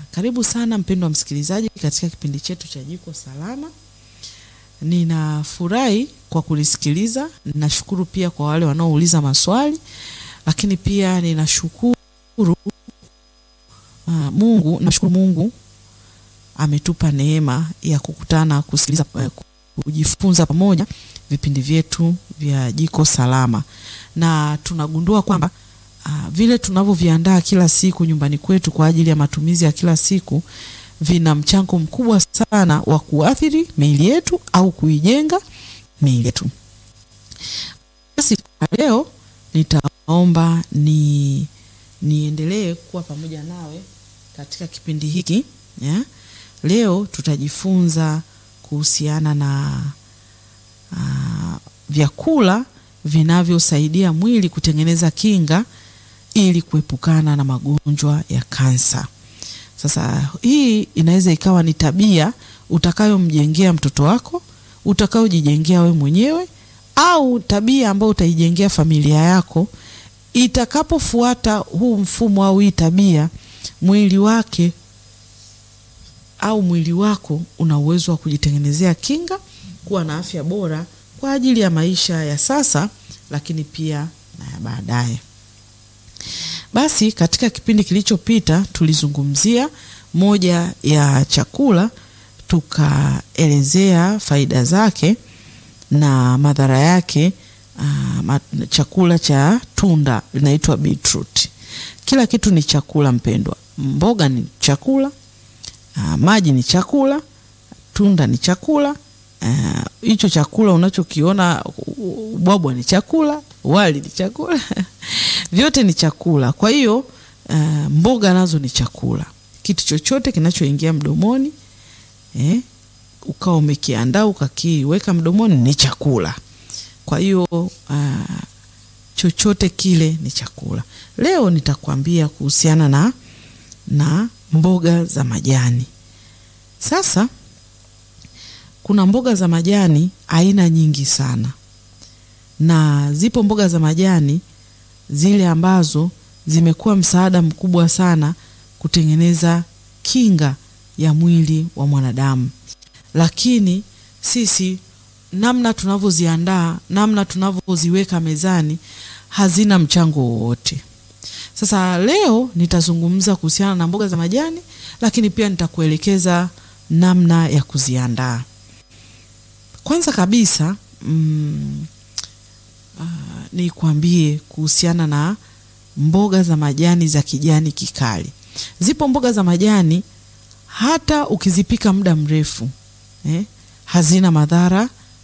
Karibu sana mpendwa msikilizaji katika kipindi chetu cha Jiko Salama. Ninafurahi kwa kunisikiliza. Ninashukuru pia kwa wale wanaouliza maswali, lakini pia ninashukuru uh, Mungu, nashukuru Mungu ametupa neema ya kukutana kusikiliza, uh, kujifunza pamoja vipindi vyetu vya Jiko Salama, na tunagundua kwamba uh, vile tunavyoviandaa kila siku nyumbani kwetu kwa ajili ya matumizi ya kila siku vina mchango mkubwa sana wa kuathiri miili yetu au kuijenga miili yetu. Basi leo nitaomba ni niendelee kuwa pamoja nawe katika kipindi hiki ya. Leo tutajifunza kuhusiana na uh, vyakula vinavyosaidia mwili kutengeneza kinga ili kuepukana na magonjwa ya kansa. Sasa hii inaweza ikawa ni tabia utakayomjengea mtoto wako, utakayojijengea we mwenyewe, au tabia ambayo utaijengea familia yako. Itakapofuata huu mfumo au hii tabia, mwili wake au mwili wako una uwezo wa kujitengenezea kinga, kuwa na afya bora kwa ajili ya maisha ya sasa, lakini pia na ya baadaye. Basi katika kipindi kilichopita tulizungumzia moja ya chakula, tukaelezea faida zake na madhara yake. Uh, chakula cha tunda linaitwa beetroot. Kila kitu ni chakula mpendwa, mboga ni chakula, uh, maji ni chakula, tunda ni chakula hicho uh, chakula unachokiona ubwabwa ni chakula, wali ni chakula vyote ni chakula. Kwa hiyo uh, mboga nazo ni chakula. Kitu chochote kinachoingia mdomoni eh, ukawa umekiandaa ukakiweka mdomoni ni chakula. Kwa hiyo uh, chochote kile ni chakula. Leo nitakwambia kuhusiana na, na mboga za majani. Sasa kuna mboga za majani aina nyingi sana, na zipo mboga za majani zile ambazo zimekuwa msaada mkubwa sana kutengeneza kinga ya mwili wa mwanadamu, lakini sisi namna tunavyoziandaa, namna tunavyoziweka mezani hazina mchango wowote. Sasa leo nitazungumza kuhusiana na mboga za majani, lakini pia nitakuelekeza namna ya kuziandaa. Kwanza kabisa mm, uh, nikwambie kuhusiana na mboga za majani za kijani kikali. Zipo mboga za majani hata ukizipika muda mrefu eh, hazina madhara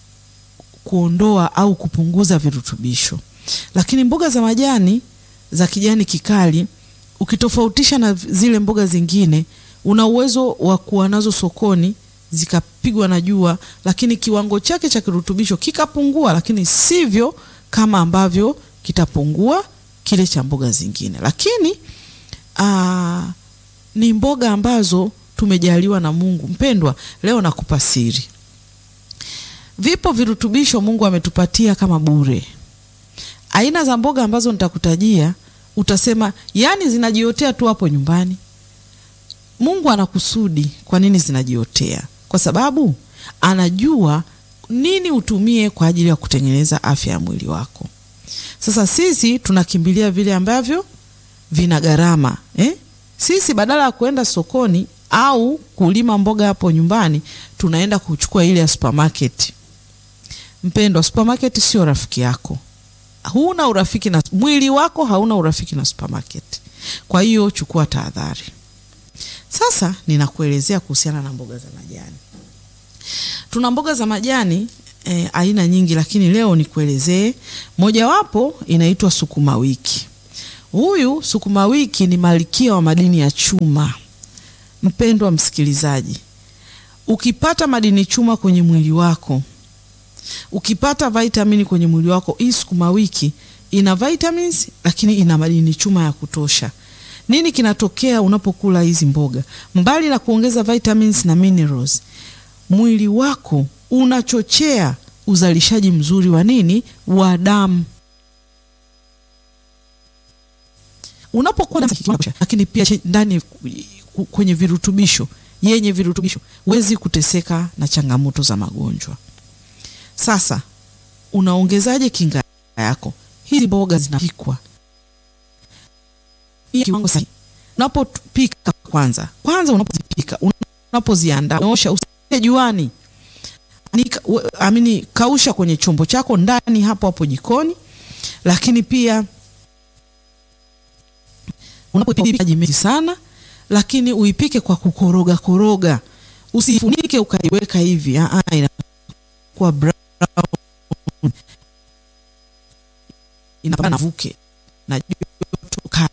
kuondoa au kupunguza virutubisho, lakini mboga za majani za kijani kikali ukitofautisha na zile mboga zingine, una uwezo wa kuwa nazo sokoni zikapigwa na jua, lakini kiwango chake cha kirutubisho kikapungua, lakini sivyo kama ambavyo kitapungua kile cha mboga zingine. Lakini aa, ni mboga ambazo tumejaliwa na Mungu. Mpendwa, leo nakupa siri. Vipo virutubisho Mungu ametupatia kama bure. Aina za mboga ambazo nitakutajia utasema, yani zinajiotea tu hapo nyumbani. Mungu anakusudi. Kwa nini zinajiotea? Kwa sababu anajua nini utumie kwa ajili ya kutengeneza afya ya mwili wako. Sasa sisi tunakimbilia vile ambavyo vina gharama eh? Sisi badala ya kuenda sokoni au kulima mboga hapo nyumbani, tunaenda kuchukua ile ya supermarket. Mpendwa, supermarket sio rafiki yako. Huna urafiki na mwili wako, hauna urafiki na supermarket. Kwa hiyo chukua tahadhari. Sasa ninakuelezea kuhusiana na mboga za majani. Tuna mboga za majani eh, aina nyingi, lakini leo nikuelezee mojawapo inaitwa sukuma wiki. Huyu sukuma wiki ni malkia wa madini ya chuma. Mpendwa msikilizaji, ukipata madini chuma kwenye mwili wako, ukipata vitamini kwenye mwili wako, hii sukuma wiki ina vitamins, lakini ina madini chuma ya kutosha. Nini kinatokea unapokula hizi mboga? Mbali na kuongeza vitamins na minerals, mwili wako unachochea uzalishaji mzuri wa nini? Wa damu. Unapokuwa lakini pia ndani kwenye virutubisho yenye virutubisho, huwezi kuteseka na changamoto za magonjwa. Sasa unaongezaje kinga yako? Hizi mboga zinapikwa kiwango sahihi. Unapopika kwanza kwanza, unapozipika unapoziandaa, osha usije juani, amini, kausha kwenye chombo chako ndani hapo hapo jikoni. Lakini pia unapopika maji mengi sana, lakini uipike kwa kukoroga koroga, usifunike ukaiweka hivi, ah, inakuwa brown, inapana vuke na joto kali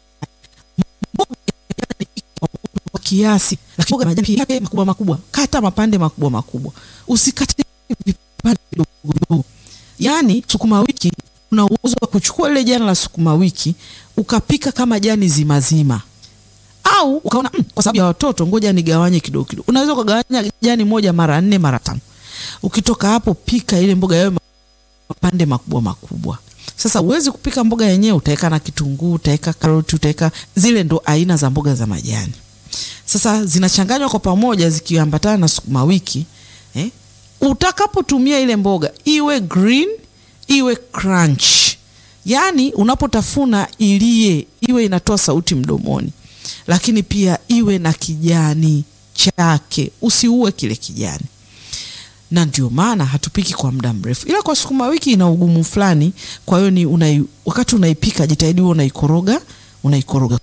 kwa kiasi, lakini mboga majani yake makubwa makubwa, kata mapande makubwa makubwa, usikate vipande vidogo vidogo. Yani sukuma wiki una uwezo wa kuchukua ile jani la sukuma wiki ukapika kama jani zima zima, au ukaona mm, kwa sababu ya watoto ngoja nigawanye kidogo kidogo. Unaweza ukagawanya jani moja mara nne mara tano. Ukitoka hapo, pika ile mboga yawe mapande makubwa makubwa. Sasa uwezi kupika mboga yenyewe, utaweka na kitunguu, utaweka karoti, utaweka zile, ndo aina za mboga za majani. Sasa zinachanganywa kwa pamoja zikiambatana na sukuma wiki eh? Utakapotumia ile mboga iwe green iwe crunch, yaani unapotafuna ilie, iwe inatoa sauti mdomoni, lakini pia iwe na kijani chake, usiue kile kijani na ndio maana hatupiki kwa muda mrefu, ila kwa sukuma wiki ina ugumu fulani. Kwa hiyo ni unai, wakati unaipika jitahidi huo unaikoroga unaikoroga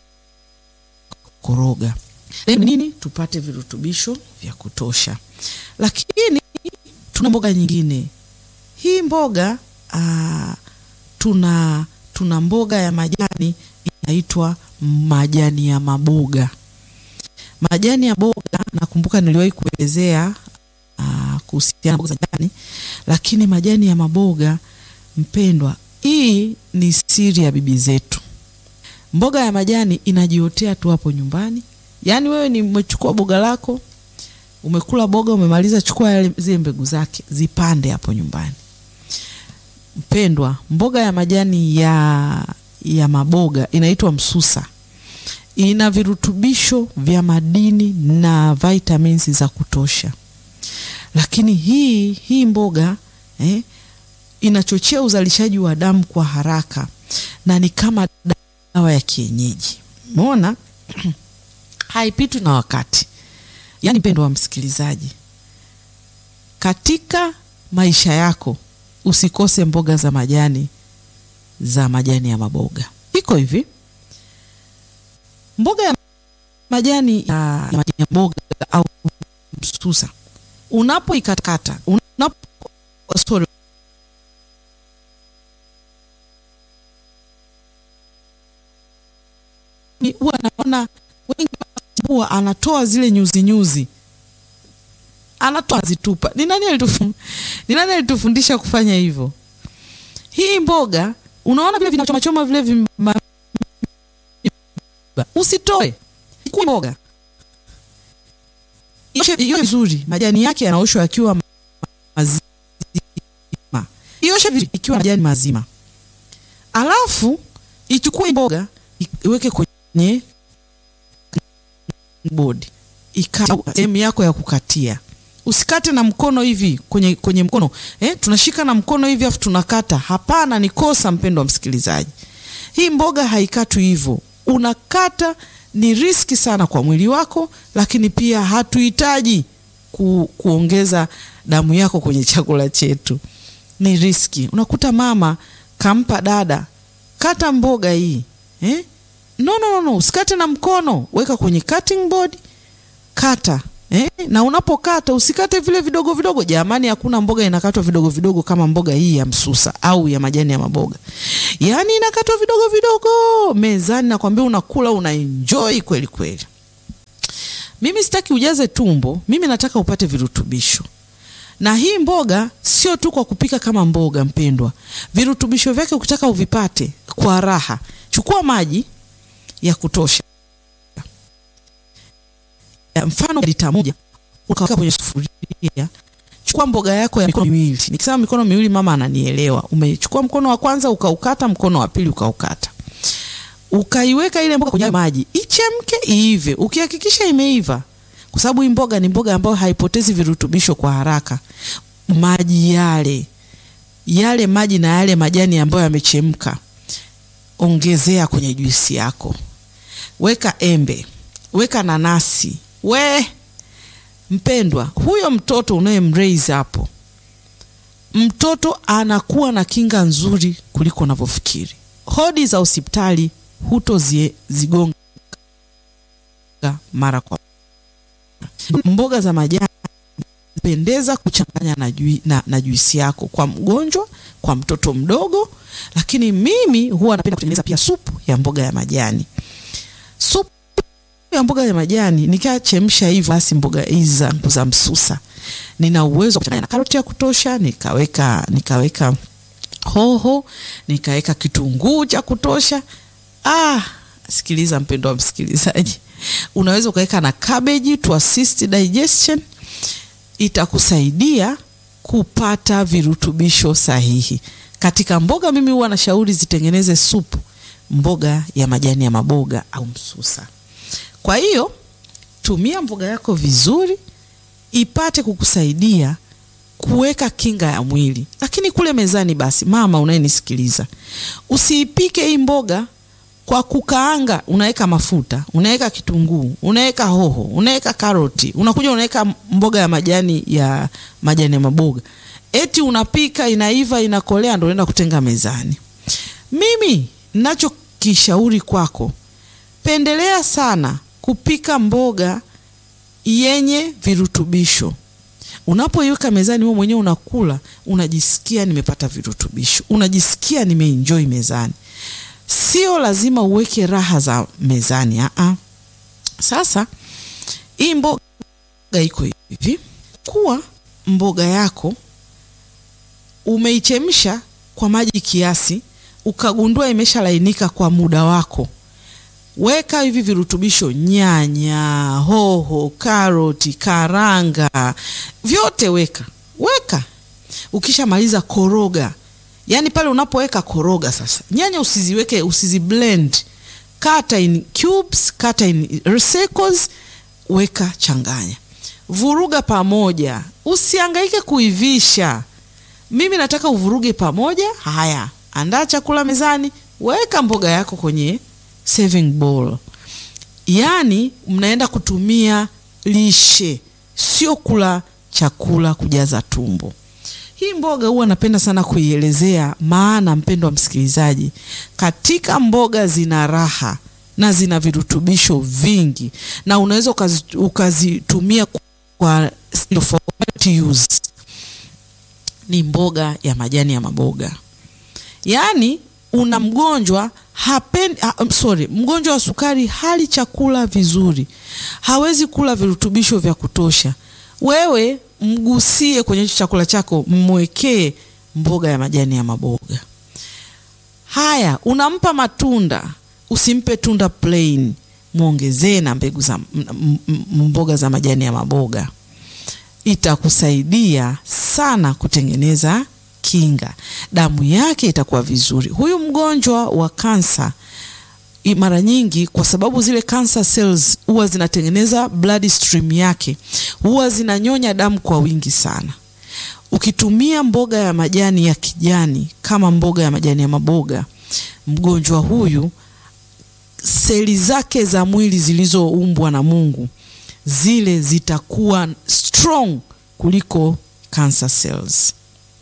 koroga nini, tupate virutubisho vya kutosha. Lakini tuna mboga nyingine. Hii mboga aa, tuna tuna mboga ya majani inaitwa majani ya maboga. Majani ya boga nakumbuka niliwahi kuelezea kuhusiana na mboga za majani, lakini majani ya maboga mpendwa, hii ni siri ya bibi zetu. Mboga ya majani inajiotea tu hapo nyumbani. Yaani wewe ni umechukua boga lako, umekula boga, umemaliza, chukua zile mbegu zake zipande hapo nyumbani. Mpendwa, mboga ya majani ya ya maboga inaitwa msusa, ina virutubisho vya madini na vitamins za kutosha lakini hii hii mboga eh, inachochea uzalishaji wa damu kwa haraka na ni kama dawa ya kienyeji. Umeona, haipitwi na wakati. Yaani mpendo wa msikilizaji, katika maisha yako usikose mboga za majani za majani ya maboga. Iko hivi, mboga ya majani ya, ya majani ya mboga au msusa unapoikatakata unapo sorry, huwa naona wengi huwa anatoa zile nyuzi nyuzi, anatoa zitupa. Ni nani alitufundisha? Ni nani alitufundisha kufanya hivyo? Hii mboga unaona vile vinachomachoma vile vima, usitoe mboga hiyo vizuri, majani yake yanaoshwa yakiwa mazima, ioshe vizuri ikiwa majani mazima, alafu ichukue mboga iweke kwenye bodi, ikate sehemu yako ya kukatia. Usikate na mkono hivi kwenye, kwenye mkono eh, tunashika na mkono hivi afu tunakata. Hapana, ni kosa, mpendo wa msikilizaji. Hii mboga haikatwi hivyo, unakata ni riski sana kwa mwili wako, lakini pia hatuhitaji ku, kuongeza damu yako kwenye chakula chetu. Ni riski. Unakuta mama kampa dada, kata mboga hii eh? No, no, no, no. Usikate na mkono, weka kwenye cutting board, kata eh? Na unapokata usikate vile vidogo vidogo. Jamani, hakuna mboga inakatwa vidogo vidogo kama mboga hii ya msusa au ya majani ya maboga. Yaani inakatwa vidogo vidogo mezani, nakwambia unakula una enjoy kweli kweli. Mimi sitaki ujaze tumbo, mimi nataka upate virutubisho. Na hii mboga sio tu kwa kupika kama mboga, mpendwa. Virutubisho vyake ukitaka uvipate kwa raha, chukua maji ya kutosha, ya mfano lita moja, ukaweka kwenye sufuria chukua mboga yako ya mikono miwili. Nikisema mikono miwili, mama ananielewa. Umechukua mkono wa kwanza ukaukata, mkono wa pili ukaukata. ukaiweka ile mboga kwenye maji ichemke, iive. Ukihakikisha imeiva, kwa sababu hii mboga ni mboga ambayo haipotezi virutubisho kwa haraka, maji yale yale maji na yale majani ambayo yamechemka, ongezea kwenye juisi yako, weka embe, weka nanasi. We mpendwa, huyo mtoto unayemraise hapo, mtoto anakuwa na kinga nzuri kuliko unavyofikiri. Hodi za hospitali hutozigonga mara kwa mboga za majani pendeza kuchanganya na, jui, na, na juisi yako kwa mgonjwa, kwa mtoto mdogo. Lakini mimi huwa napenda kutengeneza pia supu ya mboga ya majani. Supu ya mboga ya majani nikachemsha hivyo, basi mboga hizi zangu za msusa, nina uwezo wa kuchanganya na karoti ya kutosha, nikaweka nikaweka hoho, nikaweka kitunguu cha kutosha. Ah, sikiliza mpendwa msikilizaji, unaweza ukaweka na cabbage to assist digestion itakusaidia kupata virutubisho sahihi katika mboga. Mimi huwa nashauri zitengeneze supu mboga ya majani ya maboga au msusa. Kwa hiyo tumia mboga yako vizuri, ipate kukusaidia kuweka kinga ya mwili. Lakini kule mezani, basi mama unayenisikiliza, usiipike hii mboga kwa kukaanga. Unaweka mafuta, unaweka kitunguu, unaweka hoho, unaweka karoti, unakuja unaweka mboga ya majani ya majani ya maboga, eti unapika, inaiva, inakolea, ndio unaenda kutenga mezani. Mimi ninachokishauri kwako, pendelea sana kupika mboga yenye virutubisho. Unapoiweka mezani, wewe mwenyewe unakula, unajisikia nimepata virutubisho, unajisikia nimeenjoy mezani. Sio lazima uweke raha za mezani aa. Sasa hii mboga iko hivi, kuwa mboga yako umeichemsha kwa maji kiasi, ukagundua imeshalainika kwa muda wako, weka hivi virutubisho: nyanya, hoho, karoti, karanga, vyote weka weka. Ukishamaliza koroga Yaani pale unapoweka koroga sasa, nyanya usiziweke, usiziblend, kata in cubes, kata in circles, weka, changanya, vuruga pamoja, usihangaike kuivisha. Mimi nataka uvuruge pamoja. Haya, andaa chakula mezani, weka mboga yako kwenye serving bowl. Yaani mnaenda kutumia lishe, sio kula chakula kujaza tumbo. Hii mboga huwa napenda sana kuielezea, maana mpendo wa msikilizaji, katika mboga zina raha na zina virutubisho vingi, na unaweza ukazitumia kwa use. Ni mboga ya majani ya maboga. Yaani una mgonjwa hapendi, ha, sorry, mgonjwa wa sukari hali chakula vizuri, hawezi kula virutubisho vya kutosha, wewe mgusie kwenye chakula chako, mwekee mboga ya majani ya maboga haya. Unampa matunda, usimpe tunda plain, mwongezee na mbegu za mboga za majani ya maboga. Itakusaidia sana kutengeneza kinga, damu yake itakuwa vizuri. Huyu mgonjwa wa kansa mara nyingi kwa sababu zile cancer cells huwa zinatengeneza blood stream yake, huwa zinanyonya damu kwa wingi sana. Ukitumia mboga ya majani ya kijani kama mboga ya majani ya maboga, mgonjwa huyu seli zake za mwili zilizoumbwa na Mungu zile zitakuwa strong kuliko cancer cells.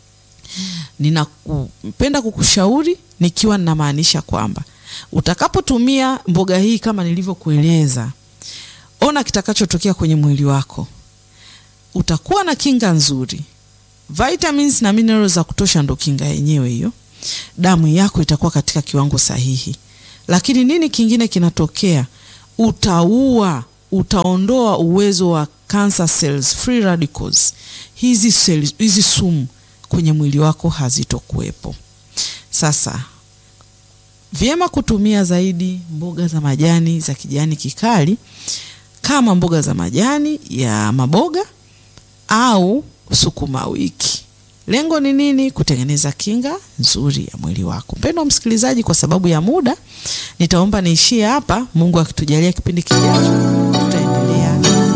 Ninapenda kukushauri nikiwa ninamaanisha kwamba utakapotumia mboga hii kama nilivyokueleza, ona kitakachotokea kwenye mwili wako. Utakuwa na kinga nzuri, vitamins na minerals za kutosha, ndo kinga yenyewe hiyo. Damu yako itakuwa katika kiwango sahihi. Lakini nini kingine kinatokea? Utaua, utaondoa uwezo wa cancer cells, free radicals. Hizi cells, hizi sumu kwenye mwili wako hazitokuwepo. Sasa vyema kutumia zaidi mboga za majani za kijani kikali kama mboga za majani ya maboga au sukuma wiki. Lengo ni nini? Kutengeneza kinga nzuri ya mwili wako. Mpendwa msikilizaji, kwa sababu ya muda nitaomba niishie hapa. Mungu akitujalia kipindi kijacho tutaendelea.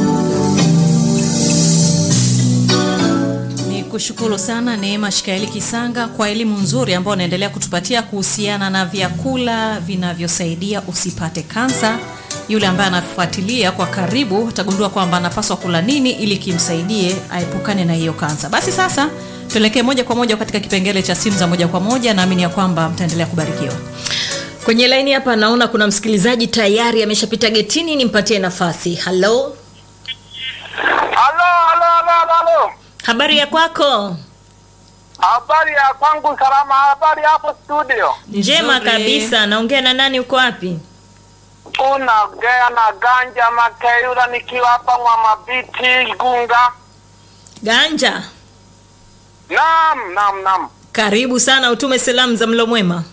Ni kushukuru sana Neema Shikaeli Kisanga kwa elimu nzuri ambayo unaendelea kutupatia kuhusiana na vyakula vinavyosaidia usipate kansa. Yule ambaye anafuatilia kwa karibu atagundua kwamba anapaswa kula nini ili kimsaidie aepukane na hiyo kansa. Basi sasa tuelekee moja kwa moja katika kipengele cha simu za moja kwa moja. Naamini ya kwamba mtaendelea kubarikiwa. Kwenye laini hapa naona kuna msikilizaji tayari ameshapita getini, nimpatie nafasi. Halo, Halo, halo, halo, halo. habari ya kwako? Habari ya kwangu salama, habari hapo studio. Njema Nzuri. kabisa. Naongea na nani? Uko wapi? Unaongea na Ganja Makeyula nikiwa hapa Mwamabiti Gunga. Ganja, Naam, naam, naam. karibu sana, utume salamu za mlo mwema.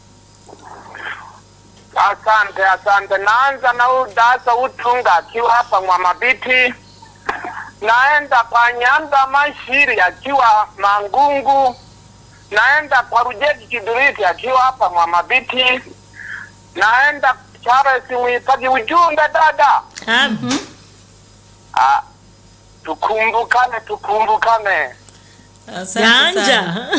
Asante, asante. Naanza na udasa utunga akiwa hapa Mwamabiti. Naenda kwa Nyanda Mashiri akiwa Mangungu. Naenda kwa Rujeki Kiduriti akiwa hapa Mwamabiti. Naenda Charles Mwitaji ujumbe dada. Ah, Ah, tukumbukane, tukumbukane. Asante Ganja, sana.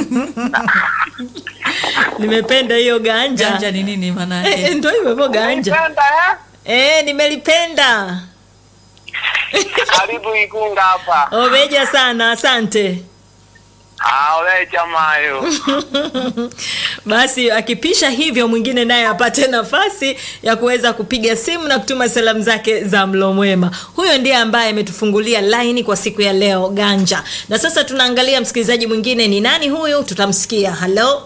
nimependa hiyo ganja. Ganja ni nini maana Eh, eh, yake? Ndio hivyo hivyo ganja. Nipenda eh? Eh, nimelipenda. Karibu Igunga hapa. Obeja sana, asante. Ah, ole jamayo. Basi akipisha hivyo, mwingine naye apate nafasi ya kuweza kupiga simu na kutuma salamu zake za mlo mwema. Huyo ndiye ambaye ametufungulia laini kwa siku ya leo, Ganja. Na sasa tunaangalia msikilizaji mwingine ni nani huyu, tutamsikia. Halo,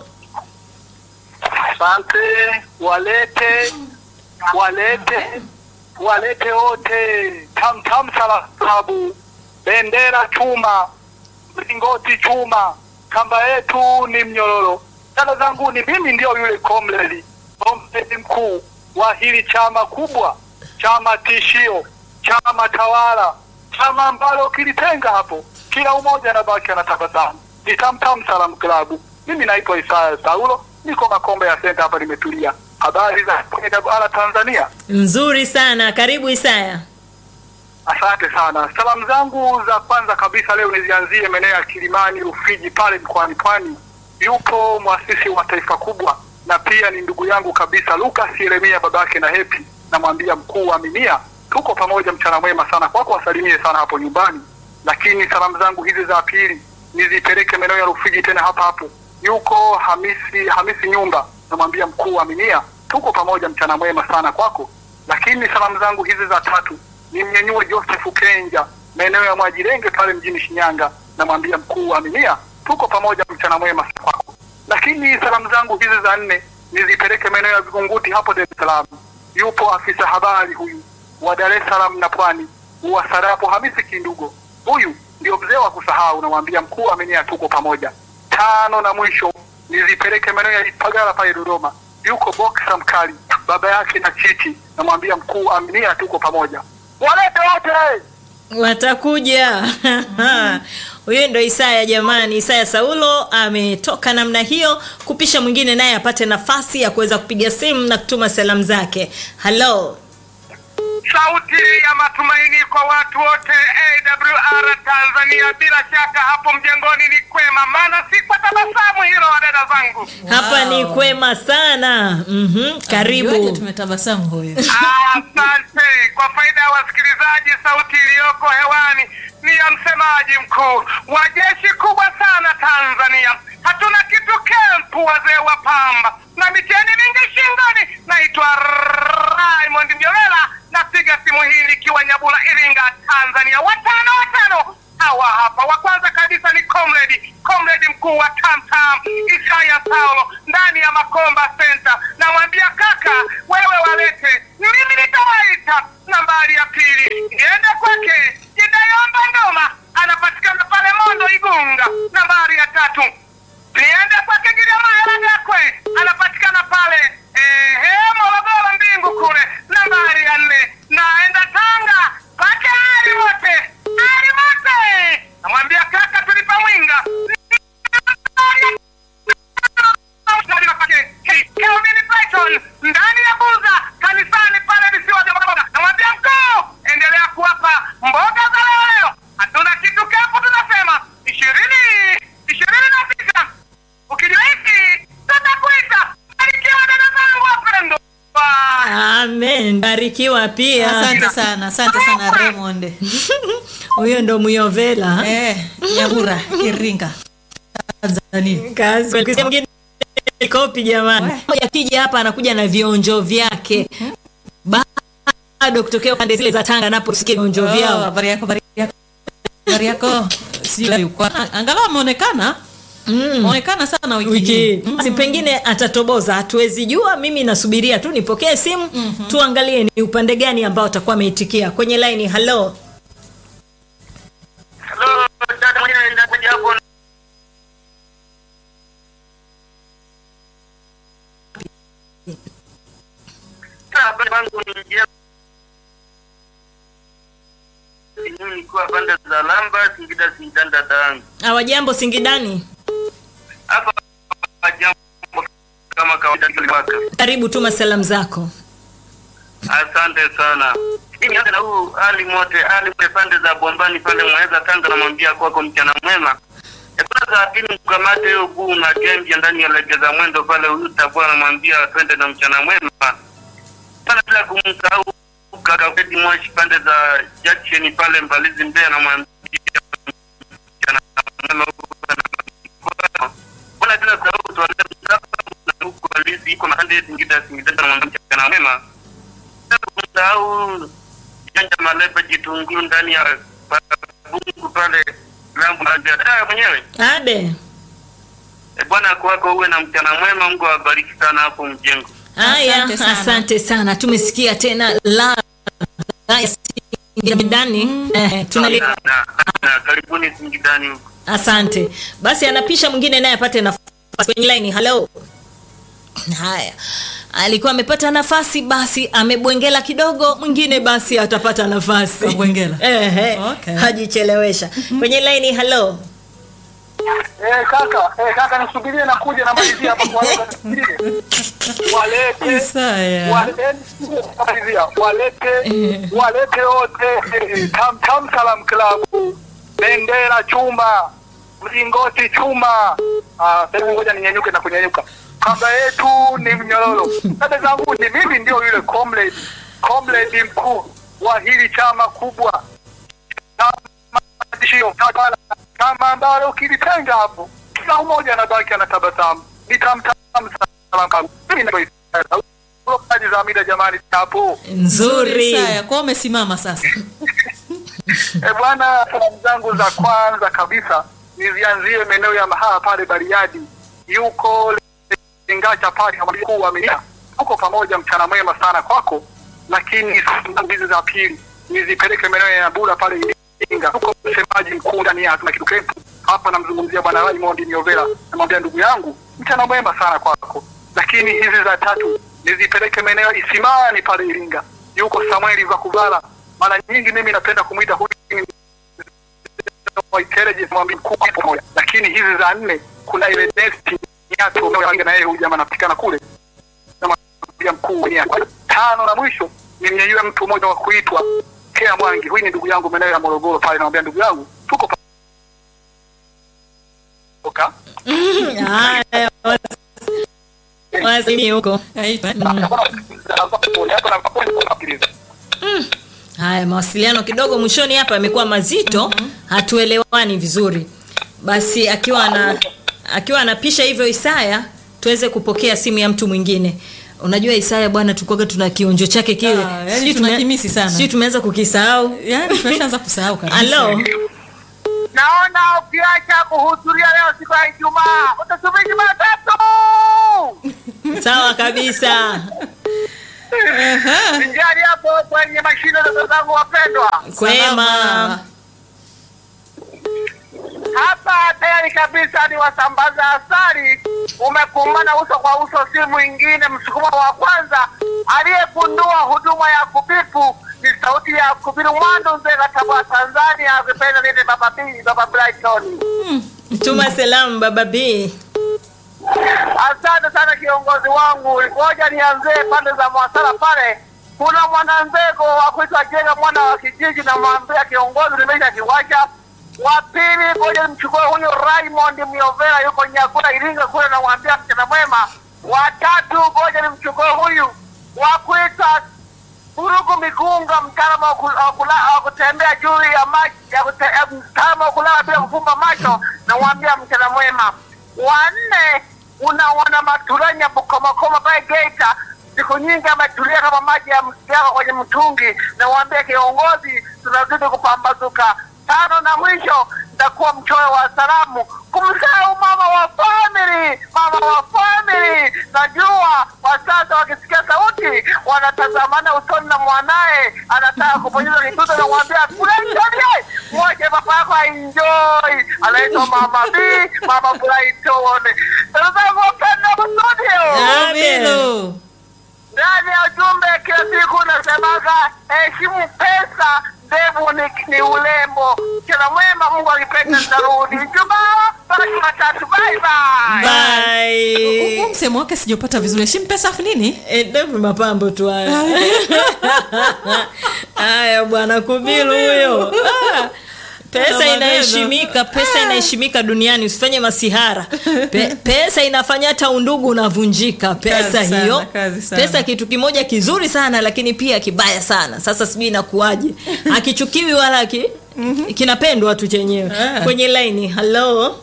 Asante, walete walete walete wote tam tam salabu bendera chuma mlingoti chuma kamba yetu ni mnyororo. Dada zangu ni mimi ndio yule komredi komredi mkuu wa hili chama kubwa, chama tishio, chama tawala, chama ambalo kilitenga hapo, kila umoja anabaki anatabasamu. Ni Tam Tam Salam Klabu. Mimi naitwa Isaya Saulo, niko Makombe ya Senta hapa, nimetulia. Habari za AWR Tanzania? nzuri sana, karibu Isaya. Asante sana. Salamu zangu za kwanza kabisa leo nizianzie maeneo ya Kilimani, Rufiji pale mkoani Pwani. Yupo mwasisi wa taifa kubwa na pia ni ndugu yangu kabisa Lucas Yeremia, babake na Hepi. Namwambia mkuu wa Minia, tuko pamoja, mchana mwema sana kwako, wasalimie sana hapo nyumbani. Lakini salamu zangu hizi za pili nizipeleke maeneo ya Rufiji tena hapa hapo. Yuko Hamisi Hamisi Nyumba, namwambia mkuu wa Minia, tuko pamoja, mchana mwema sana kwako. Lakini salamu zangu hizi za tatu ni mnyenyue Joseph Kenja maeneo ya Mwajirenge pale mjini Shinyanga, namwambia mkuu wa Minia, tuko pamoja, mchana mwema kwako. Lakini salamu zangu hizi za nne nizipeleke maeneo ya Vigunguti hapo Dar es Salaam. Yupo afisa habari huyu wa Dar es Salaam na Pwani wa Sarapo Hamisi Kindugo, huyu ndio mzee wa kusahau, namwambia mkuu wa Minia, tuko pamoja. Tano na mwisho nizipeleke maeneo ya Ipagala pale Dodoma, yuko Boxer Mkali baba yake na Chichi, namwambia mkuu Aminia, tuko pamoja. Walete wote watakuja huyo ndo Isaya jamani. Isaya Saulo ametoka namna hiyo kupisha mwingine naye apate nafasi ya kuweza kupiga simu na kutuma salamu zake. Halo, sauti ya matumaini kwa watu wote AWR Tanzania. Bila shaka hapo mjengoni ni kwema, maana si kwa tabasamu hilo, wadada zangu. hapa Wow. ni kwema sana. Mhm, Amejuaje karibu. tumetabasamu huyo. Asante. Kwa faida ya wasikilizaji, sauti iliyoko hewani ni ya msemaji mkuu wa jeshi kubwa sana Tanzania. Hatuna kitu kempu, wazee wa pamba na miteni mingi shingoni. Naitwa Raymond Mjolela, napiga simu hii nikiwa Nyabula, Iringa, Tanzania. Watano watano hawa hapa. Wa kwanza kabisa ni comrade comrade mkuu wa Tamtam Isaya Saulo ndani ya Makomba Center. Namwambia kaka, wewe walete, mimi nitawaita. Nambari ya pili niende kwake Jidayomba Ndoma, anapatikana pale Mondo Igunga. Nambari ya tatu niende kwake Giriama Gakwe, anapatikana pale ehe, Morogoro Mbingu kule. Nambari ya nne naenda Tanga kwake Ali wote Ali wote, namwambia kaka, tulipa mwinga barikiwa pia asante sana asante sana raymond huyo ndo muyovela eh, nyahura iringa tanzania kazi Ukisikia mwingine kopi jamani We. Mmoja akija hapa anakuja na vionjo vyake bado kutokea pande zile za tanga naposikia vionjo Oh, vyao habari yako habari yako habari yako sijui yuko angalau ameonekana ameonekana sana wiki wiki hii hii. basi pengine atatoboza hatuwezi jua mimi nasubiria tu nipokee simu tuangalie ni upande gani ambao atakuwa ameitikia kwenye laini halo Hello, dada mwenyewe inakuja hapo. Habari yangu ni njema. Mimi nilikuwa pande za Lamba, Singida, Singida dangu. awajambo singidani Hapa jambo kama kawaida tuliwaka. karibu tuma salamu zako Asante sana. Mimi hata na huu Ali Mote, Ali Mote pande za Bombani pale Mweza Tanga, namwambia kwako mchana mwema. Ya kwanza ya pili mkamate hiyo guu na gembia ndani ya legeza mwendo pale huyu tabua namwambia twende na mchana mwema. Sana bila kumsahau kaka Fedi Moshi pande za Jackson pale Mbalizi Mbeya namwambia mchana mwema huko na Mbona bila kusahau tuanze msafara na huko Alizi iko na hande Singida Singida namwambia mchana mwema kusahau janja malepe jitunguu ndani ya bungu pale lambu na biashara mwenyewe abe e, bwana kwako uwe na mchana mwema mungu awabariki sana hapo mjengo haya Asante sana. asante sana tumesikia tena la la ya singidani eh, tunali na, na, na, karibuni singidani huko asante basi anapisha mwingine naye apate nafasi kwenye laini halo haya alikuwa amepata nafasi basi amebwengela kidogo mwingine basi atapata nafasi Kabwengela. Ehe, Okay. hajichelewesha kwenye laini halo eh kaka eh kaka nisubirie na kuja na malizia hapa kwa walete Isaya. walete walete walete wote eh, tam tam salam club bendera chuma mlingoti chuma ah sasa ngoja ninyanyuke na kunyanyuka kamba yetu ni mnyororo dada zangu ni mimi ndio yule comrade comrade mkuu wa hili chama kubwa chama tishio tawala chama ambalo ukilitenga hapo kila mmoja anabaki anatabasamu ni tamtam salam mimi ndio kazi za mida jamani hapo nzuri Isaya, kwa umesimama sasa E bwana, salamu zangu za kwanza kabisa nizianzie maeneo ya mahala pale Bariadi, yuko Lingacha pale kama mkuu wa milia, tuko pamoja, mchana mwema sana kwako. Lakini salamu hizi za pili nizipeleke maeneo ya Bura pale Iringa, tuko msemaji mkuu ndani ya hatuna kitu kempu hapa, namzungumzia bwana Raymond Nyovela, namwambia ndugu yangu, mchana mwema sana kwako. Lakini hizi za tatu nizipeleke maeneo ya Isimani pale Iringa, yuko Samueli Vakuvala, mara nyingi mimi napenda kumwita huyu ni intelligence mwambie mkuu hapo moja, lakini hizi za nne kuna ile next nyatu unaoinga na yeye huyu jamaa anapatikana kule kama pia mkuu ni tano na mwisho ni mnyanyue mtu mmoja wa kuitwa Kea Mwangi, huyu ni ndugu yangu maeneo ya Morogoro pale, namwambia ndugu yangu tuko pa- Oka. haya wasimi huko Aitwa, eh? haya mawasiliano kidogo mwishoni hapa yamekuwa mazito hatuelewani vizuri basi akiwa ana akiwa anapisha hivyo isaya tuweze kupokea simu ya mtu mwingine unajua isaya bwana tulikuwaga tuna kionjo chake kile Ah, yani Sijui tuna tume- kimisi sana. sijui tumeanza kukisahau Yaani tumeshaanza kusahau kabisa. halo Naona ukiacha kuhudhuria leo siku ya Ijumaa utasubiri Jumatatu. sawa kabisa Njari hapo kwenye mashine za zangu wapendwa. kwema Salama. Hapa tayari kabisa ni wasambaza asali, umekumbana uso kwa uso, si mwingine msukumo wa kwanza aliyegundua huduma ya kubipu ni sauti ya kubiru Mwandu Nzega, Tabora, Tanzania. Akipenda nini baba B, baba Brighton. tuma salamu baba b Asante sana kiongozi wangu, ngoja nianzie pande za Mwasara pale. Kuna mwananzego wa kuitwa Jenga mwana wa kijiji, na mwambia kiongozi, nimesha kiwacha. Wa pili, ngoja nimchukue huyu Raymond Miovera, yuko Nyakuna Iringa kule, namwambia mchana mwema. Wa tatu, ngoja nimchukue huyu wa kuitwa Urugu Migunga, mtaalamu wa ku- wa kula- wa kutembea juu ya maji, ya kute- ya mtaalamu wa kulala bila kufumba macho, namwambia mchana mwema. Wanne unaona Maturanya Bukomakoma pale Geita, siku nyingi ametulia kama maji ya yako kwenye mtungi, namwambia kiongozi, tunazidi kupambazuka. Tano na mwisho nitakuwa mchoyo wa salamu kumsahau mama wa family, mama wa family. Najua kwa sasa wakisikia sauti wanatazamana usoni na mwanaye anataka kuponyeza kituto, namwambia Brighton, mwache papa yako aenjoy. Anaitwa mama B, mama Brighton. Sasa zangu wapenda studio Aminu. ndani ya ujumbe kila siku nasemaga heshimu pesa, ndevu ni, ni ulembo. Kila mwema, Mungu akipenda nitarudi. Ijumaa mpaka Jumatatu. Bye bye. Bye. Huu msemo wake sijapata vizuri heshimu pesa afu nini Eh, ndevu mapambo tu haya haya bwana kubilu huyo Ah, pesa maneno. inaheshimika pesa inaheshimika duniani usifanye masihara Pe, pesa inafanya hata undugu unavunjika pesa Kazi sana, hiyo kazi sana. pesa kitu kimoja kizuri sana lakini pia kibaya sana sasa sijui inakuwaje akichukiwi wala aki, kinapendwa tu chenyewe Ah. kwenye laini halo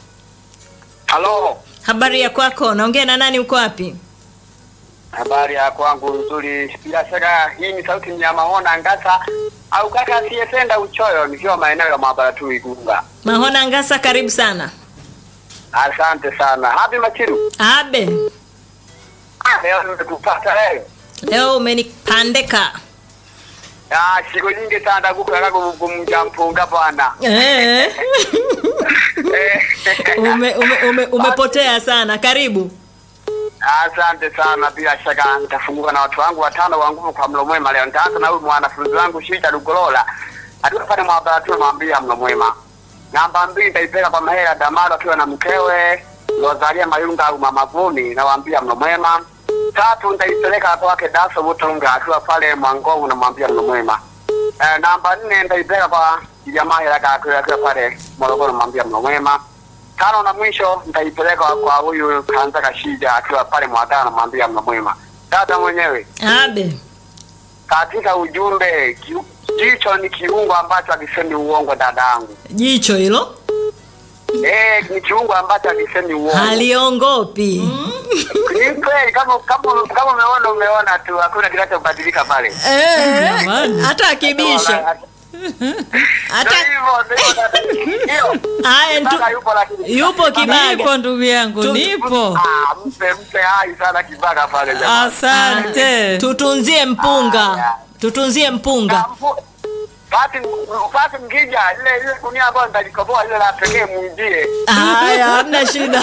Halo, habari ya kwako naongea na nani uko wapi habari ya kwangu nzuri. Bila shaka hii ni sauti Mnyamahona Ngasa au kaka asiyependa uchoyo, nikiwa maeneo ya maabara tu Igunga. mahona ngasa karibu sana Asante sana. Happy Machiru. abe Ah, leo nimekupata leo. leo umenipandeka Ah, siku nyingi sana kukaka kumja mpunga bwana. Eh. Eh, ume, ume, ume, umepotea sana karibu Asante sana, bila shaka nitafunguka na watu wangu watano wa nguvu kwa mlo mwema leo. Nitaanza na huyu mwanafunzi wangu Shita Lugolola akiwa pale maabara tu, namwambia mlo mwema. Namba mbili nitaipeleka kwa Mahela Damaro akiwa na mkewe Rosalia Mayunga au Mama Vumi, nawaambia mlo mwema. Tatu nitaipeleka kwake Daso Butunga akiwa pale Mwangongo, namwambia mlo mwema. Eh, namba nne nitaipeleka kwa jamaa Helaka akiwa akiwa pale Morogoro, namwambia mlo mwema tano na mwisho nitaipeleka kwa huyu Kanza Kashija akiwa pale Mwadana, namwambia mna mwema. Dada mwenyewe abe katika ujumbe, ki- jicho ni kiungo ambacho akisemi uongo, dadangu. jicho hilo Eh, ni kiungo ambacho akisemi uongo. haliongopi Ni kweli, kama kama kama umeona umeona tu, hakuna kinachobadilika pale. Eh, Jamani. hata akibisha hata Ndio hivyo, ndio hivyo, dada. Hiyo. haya ntu- Kibaga yupo lakini. yupo nipo kibaga ndugu yangu Tu- nipo Ah, mpe mpe hai sana kibaga pale jamani. asante tutunzie mpunga tutunzie mpunga Basi basi mkija ile ile gunia ambayo nitalikoboa ile la pekee mwingie. haya hamna shida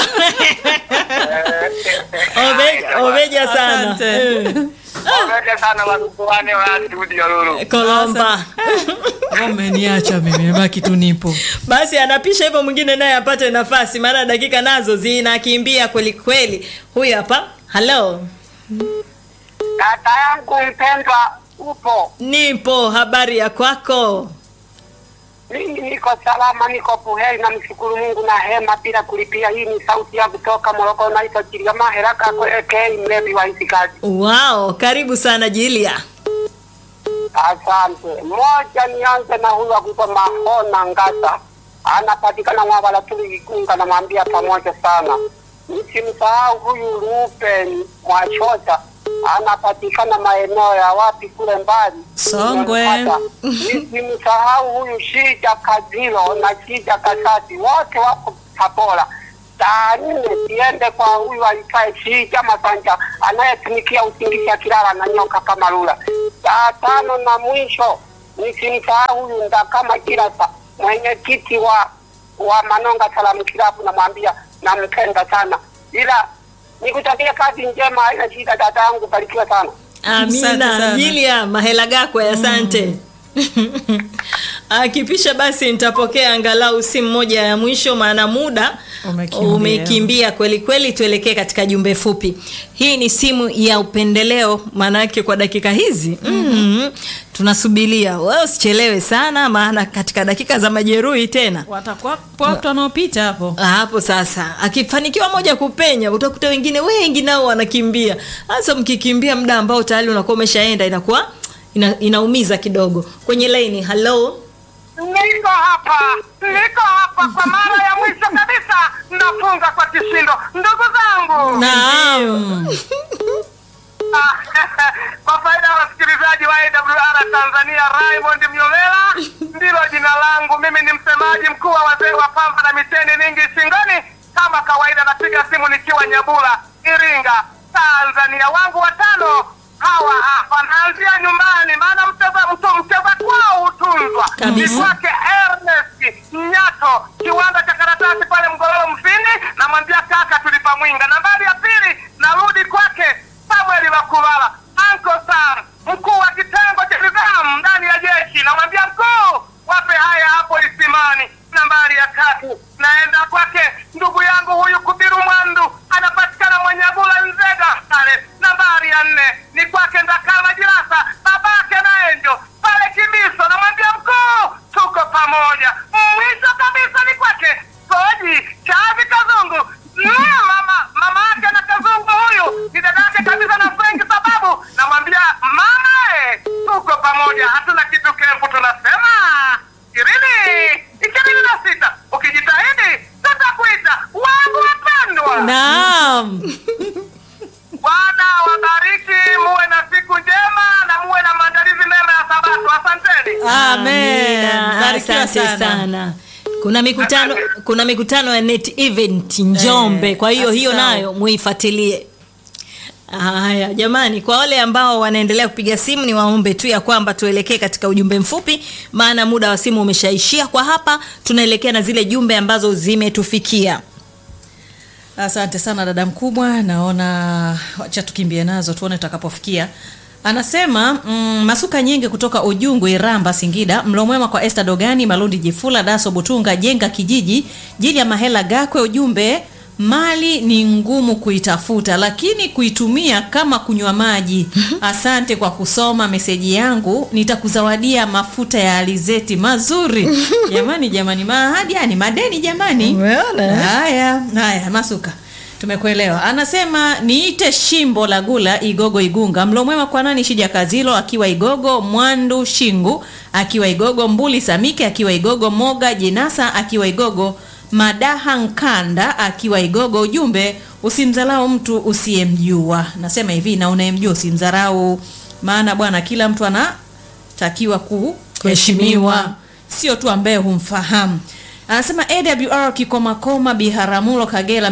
Obe- obeja sana Asante. Eh, Asante sana watukuane wa studio Lulu. kolomba umeniacha mimi nimebaki tu nipo basi anapisha hivyo mwingine naye apate nafasi maana dakika nazo zinakimbia kweli kweli huyu hapa halo Kaka yangu mpendwa, upo? nipo habari ya kwako Mimi niko salama, niko buheri, namshukuru Mungu na hema bila kulipia. Hii ni sauti ya kutoka Morogoro, naitwa Chiriama Heraka Ekei, mlevi wa hizi kazi. wao karibu sana jilia Asante. Moja, nianze na huyu akuitwa Mahona Ngasa, anapatikana Mwabala Tuli Igunga, namwambia pamoja sana. Msimsahau huyu Ruben Mwachota, anapatikana maeneo ya wapi kule mbali Songwe. Nimempata. Msimsahau huyu Shija Kazilo na Shija Kasati, wote wako Tabora. Saa nne siende kwa huyu aitwaye Shija Masanja anayetumikia usingizi akilala na nyoka kama lula. Saa tano na mwisho nisimsahau huyu Ndakama Kirasa, mwenyekiti wa wa Manonga Salamu Kilabu, namwambia nampenda sana, ila nikutakia kazi njema, haina shida dadangu, barikiwa sana. Asante amina sana. jilia mahela gakwe asante akipisha basi nitapokea angalau simu moja ya mwisho maana muda Umekimbia. umekimbia kweli kweli tuelekee katika jumbe fupi hii ni simu ya upendeleo maanake kwa dakika hizi mm-hmm. tunasubilia wewe usichelewe sana maana katika dakika za majeruhi tena watakuwa watu wanaopita hapo Ah, hapo sasa akifanikiwa moja kupenya utakuta wengine wengi nao wanakimbia hasa mkikimbia muda ambao tayari unakuwa umeshaenda inakuwa ina, inaumiza kidogo kwenye laini halo Niko hapa, niko hapa kwa mara ya mwisho kabisa, nafunga kwa kishindo. Ndugu zangu, Naam. Ah, kwa faida ya wasikilizaji wa AWR Tanzania, Raymond Mnyomela ndilo jina langu. Mimi ni msemaji mkuu wa wazee wa pamba na miteni mingi shingoni. Kama kawaida, napiga simu nikiwa Nyabula, Iringa, Tanzania. Wangu watano hawa hapa, naanzia nyumbani, maana mteza mto mteza kwao hutunzwa. Kabisa. Ni kwake Ernest Nyato, kiwanda cha karatasi pale Mgololo Mfindi, namwambia kaka, tulipa mwinga. Nambari ya pili, narudi kwake Samuel Makulala, Uncle Sam, mkuu wa kitengo cha nidhamu ndani ya jeshi, namwambia mkuu, wape haya hapo Isimani. Nambari ya tatu, naenda kwake ndugu yangu huyu Kubiru Mwandu, anapatikana Mwenyagula Nzega pale. Nambari ya nne ni kwake Ndakala Jirasa, babake na Enjo pale Kimiso, namwambia mkuu, tuko pamoja. Mwisho kabisa ni kwake Soji Chavi Kazungu, Mm, mama mama yake na Kazungu huyu ni dada yake kabisa na Frank, sababu namwambia mama, eh, tuko pamoja, hatuna kitu kempu, tunasema ishirini ishirini na sita ukijitahidi tutakuita wangu wapendwa. naam Bwana wabariki, muwe na siku njema na muwe na maandalizi mema ya Sabato. Asanteni. Amen. Amina. Barikiwa asante sana. sana kuna mikutano kuna mikutano ya net event njombe Eh, kwa hiyo hiyo asisahau. nayo muifuatilie haya jamani kwa wale ambao wanaendelea kupiga simu ni waombe tu ya kwamba tuelekee katika ujumbe mfupi maana muda wa simu umeshaishia kwa hapa tunaelekea na zile jumbe ambazo zimetufikia Asante sana dada mkubwa, naona wacha tukimbie nazo tuone tutakapofikia. Anasema mm, masuka nyingi kutoka Ujungu, Iramba, Singida. Mlo mwema kwa Esther Dogani, Malundi Jifula, Daso Butunga, Jenga Kijiji, Jili ya Mahela Gakwe. Ujumbe, mali ni ngumu kuitafuta, lakini kuitumia kama kunywa maji. Asante kwa kusoma meseji yangu, nitakuzawadia mafuta ya alizeti mazuri. Jamani, jamani, maahadi yani madeni jamani. Umeona? Haya, haya Masuka, tumekuelewa. Anasema niite Shimbo la Gula Igogo Igunga. Mlo mwema kwa nani? Shija Kazilo akiwa Igogo, Mwandu Shingu akiwa Igogo, Mbuli Samike akiwa Igogo, Moga Jenasa akiwa Igogo, Madaha Nkanda akiwa Igogo. Ujumbe, usimdharau mtu usiyemjua. Nasema hivi, na unayemjua usimdharau, maana bwana, kila mtu anatakiwa kuheshimiwa, sio tu ambaye humfahamu. Anasema AWR Kikomakoma Biharamulo Kagera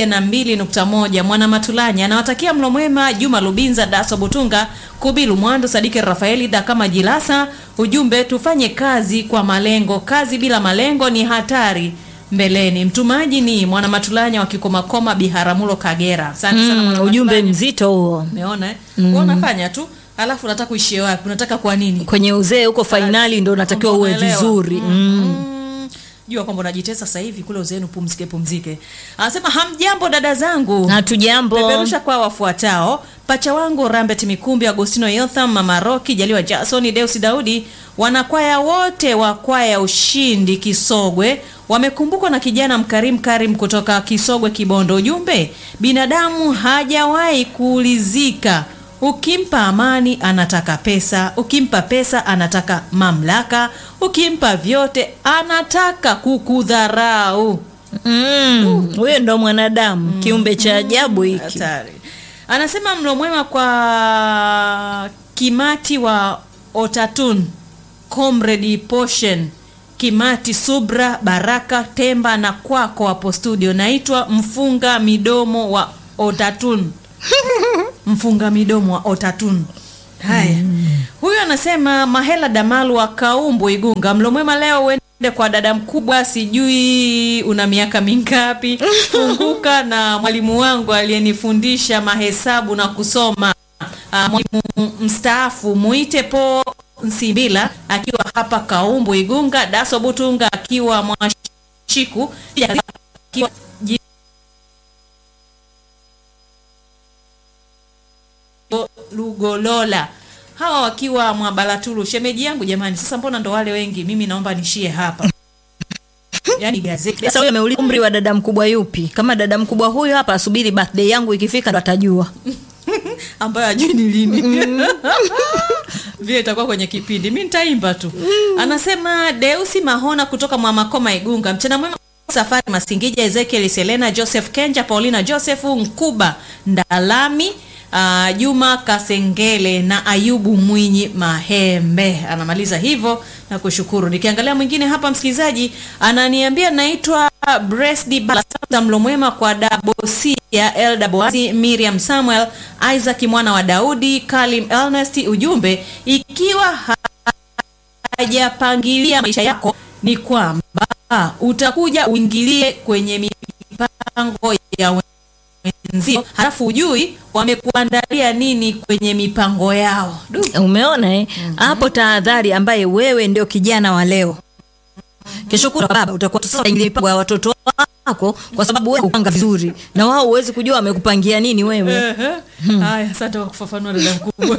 102.1 Mwana Matulanya anawatakia mlo mwema Juma Lubinza Daso Butunga Kubilu Mwando Sadike Rafaeli Dakama Jilasa. Ujumbe tufanye kazi kwa malengo, kazi bila malengo ni hatari mbeleni. Mtumaji ni Mwana Matulanya wa Kikomakoma Biharamulo Kagera. Asante sana mm, Mwana ujumbe Matulanya. mzito huo Umeona eh? Mm. Unafanya tu alafu unataka kuishia wapi? Unataka kwa nini? kwenye uzee huko fainali ndo unatakiwa uwe Unaelewa? vizuri Mm. Mm. Jua kwamba unajitesa sasa hivi kule uzeenu, pumzike pumzike. Anasema hamjambo dada zangu, hatujambo peperusha kwa wafuatao: pacha wangu Rambet Mikumbi, Agostino Yotham, Mama Roki, Jaliwa Jason, Deus Daudi, wanakwaya wote wa kwaya Ushindi Kisogwe wamekumbukwa na kijana mkarimu Karim kutoka Kisogwe Kibondo. Ujumbe, binadamu hajawahi kuulizika Ukimpa amani anataka pesa, ukimpa pesa anataka mamlaka, ukimpa vyote anataka kukudharau. Mm, huyo ndo mwanadamu kiumbe cha ajabu hiki Hatari. Anasema mlo mwema kwa Kimati wa Otatun, Comrade Portion, Kimati Subra, Baraka Temba na kwako hapo studio. Naitwa mfunga midomo wa Otatun. mfunga midomo wa Otatun. Haya, huyu anasema Mahela Damalu wa Kaumbu Igunga, mlo mwema leo uende kwa dada mkubwa, sijui una miaka mingapi, funguka na mwalimu wangu aliyenifundisha mahesabu na kusoma, Ah, mwalimu mstaafu muite po Nsimbila akiwa hapa Kaumbu Igunga, Daso Butunga akiwa Mwashiku akiwa Lugolola hawa wakiwa Mwabalatulu. Shemeji yangu jamani, sasa mbona ndo wale wengi? Mimi naomba nishie hapa yani gazeti sasa huyo ameuliza umri wa dada mkubwa yupi kama dada mkubwa huyo hapa asubiri birthday yangu ikifika ndo atajua ambayo ajui ni lini vile itakuwa kwenye kipindi mi nitaimba tu anasema deusi mahona kutoka mwamakoma igunga mchana mwema safari masingija ezekiel selena joseph kenja paulina joseph nkuba ndalami Uh, juma kasengele na ayubu mwinyi mahembe anamaliza hivyo na kushukuru nikiangalia mwingine hapa msikilizaji ananiambia naitwa bresdi balasa mlomwema kwa dabosia elda boazi miriam samuel isaac mwana wa daudi kalim elnest ujumbe ikiwa hajapangilia maisha yako ni kwamba utakuja uingilie kwenye mipango ya wenzio halafu ujui wamekuandalia nini kwenye mipango yao du umeona eh? hapo tahadhari ambaye wewe ndio kijana wa leo kesho kutwa baba utakuwa sasa unaingilia mipango ya watoto wako kwa sababu wewe upanga vizuri na wao huwezi kujua wamekupangia nini wewe Ehe. haya asante kwa kufafanua dada mkubwa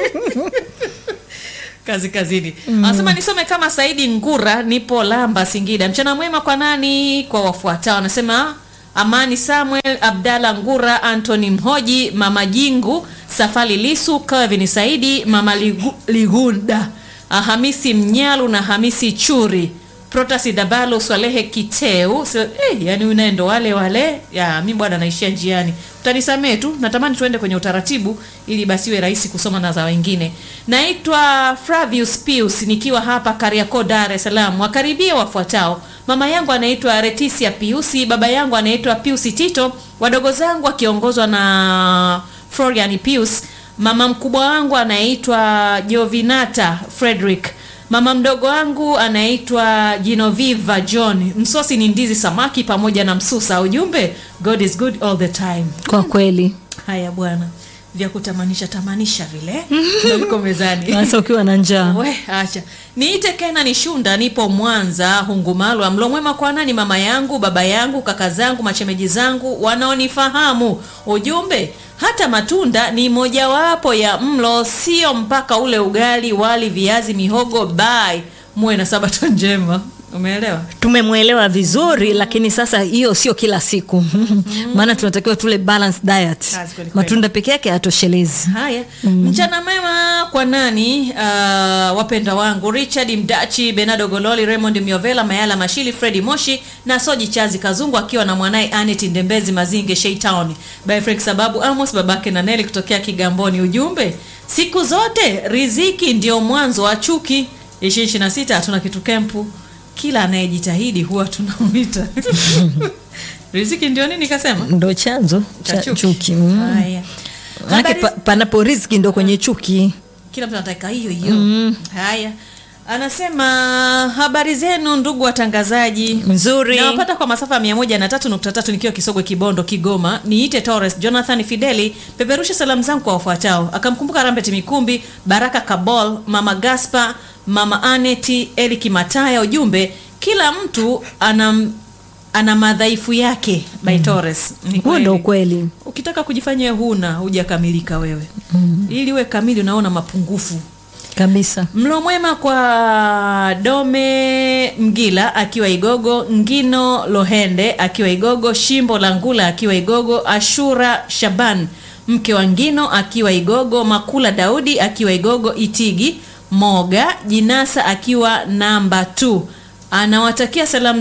kazi kazini anasema nisome kama saidi ngura nipo lamba singida mchana mwema kwa nani kwa wafuatao anasema amani samuel abdalla ngura antony mhoji mama jingu safari lisu kevin saidi mama Ligu, ligunda ah, hamisi mnyalu na hamisi churi protasi dabalo swalehe kiteu so, eh, yani unaendo wale wale ya mi bwana naishia njiani utanisamee tu natamani tuende kwenye utaratibu ili basi iwe rahisi kusoma na za wengine naitwa flavius pius nikiwa hapa kariako dar es salaam wakaribia wafuatao mama yangu anaitwa retisia piusi baba yangu anaitwa piusi tito wadogo zangu wakiongozwa na florian pius mama mkubwa wangu anaitwa jovinata frederick mama mdogo wangu anaitwa Genoviva John. Msosi ni ndizi, samaki pamoja na msusa. Ujumbe, God is good all the time. kwa kweli Haya bwana, vya kutamanisha tamanisha vile ndio viko mezani. sasa ukiwa na njaa We, acha niite Kena ni Shunda, nipo Mwanza Hungumalwa. Mlo mwema kwa nani? Mama yangu, baba yangu, kaka zangu, machemeji zangu wanaonifahamu. Ujumbe, hata matunda ni mojawapo ya mlo, sio mpaka ule ugali, wali, viazi, mihogo. Bye, muwe na sabato njema. Umeelewa? tumemwelewa vizuri lakini sasa hiyo sio kila siku maana tunatakiwa tule balanced diet Kazi kweli kweli. matunda peke yake hayatoshelezi Haya, mchana mema kwa nani? Uh, wapenda wangu Richard Mdachi, Benado Gololi, Raymond Miovela, Mayala Mashili, Fredi Moshi na Soji Chazi Kazungu akiwa na mwanaye Anet Ndembezi Mazinge Sheitown. By Frank Sababu Amos babake na Neli kutokea Kigamboni. Ujumbe, siku zote riziki ndio mwanzo wa chuki. 2026 hatuna kitu kempu. Kila anayejitahidi huwa tunamwita. riziki ndio nini kasema? ndo chanzo cha Cha chuki, Mm. Haya. manake Habari- pa, panapo riziki ndo kwenye chuki kila mtu anataka hiyo hiyo haya anasema habari zenu ndugu watangazaji nzuri nawapata kwa masafa ya mia moja na tatu nukta tatu nikiwa kisogwe kibondo kigoma niite torres jonathan fideli peperusha salamu zangu kwa wafuatao akamkumbuka rambet mikumbi baraka kabol mama gaspa mama aneti eli kimataya ujumbe kila mtu ana ana madhaifu yake by torres Ni huo ndo kweli ukweli ukitaka kujifanya huna hujakamilika wewe mm. ili uwe kamili unaona mapungufu kabisa mlo mwema kwa dome mgila akiwa igogo ngino lohende akiwa igogo shimbo la ngula akiwa igogo ashura shaban mke wa ngino akiwa igogo makula daudi akiwa igogo itigi moga jinasa akiwa namba t anawatakia salamu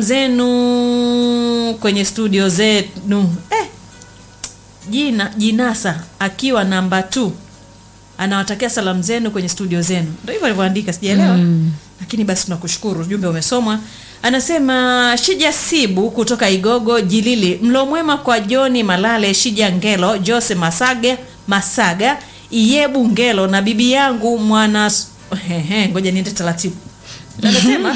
zenu kwenye studio zenu eh, jina jinasa akiwa namba t anawatakia salamu zenu kwenye studio zenu ndo hivyo alivyoandika sijaelewa mm. lakini basi tunakushukuru ujumbe umesomwa anasema shija sibu kutoka igogo jilili mlo mwema kwa joni malale shija ngelo jose masage masaga iyebu ngelo na bibi yangu mwana Ehe, ngoja niende taratibu anasema